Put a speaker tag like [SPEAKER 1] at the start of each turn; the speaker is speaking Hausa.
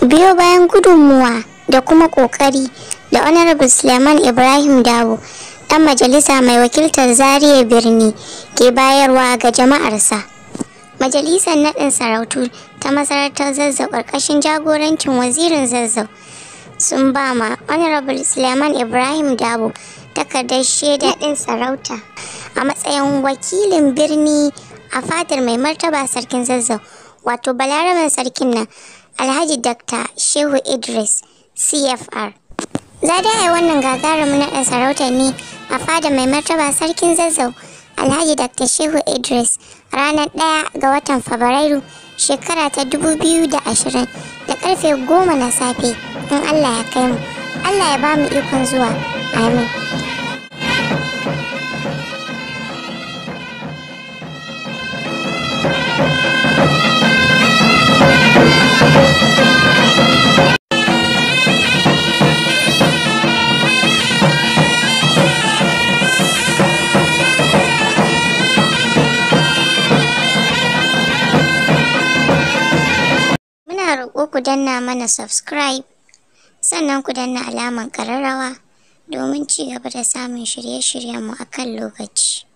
[SPEAKER 1] biyo bayan gudunmuwa da kuma ƙoƙari da honorable suleiman ibrahim dawo ɗan majalisa mai wakiltar zaria birni ke bayarwa ga jama'arsa majalisar naɗin sarautu ta masarautar zazzau ƙarƙashin jagorancin wazirin zazzau sun ba ma honorable suleiman ibrahim dabo takardar shaida ɗin sarauta a matsayin wakilin birni a fadar mai martaba sarkin zazzau wato balaraben sarkin nan alhaji dr shehu idris cfr za da yi wannan gagarumin naɗin sarauta ne a fadar mai martaba sarkin zazzau alhaji dr shehu idris ranar ɗaya ga watan fabrairu shekara ta 2020 da karfe goma na safe in allah ya kai mu allah ya ba mu ikon zuwa amin Muna roƙo ku danna mana subscribe sannan ku danna alaman ƙararrawa domin ci gaba da samun shirye-shiryenmu a kan lokaci.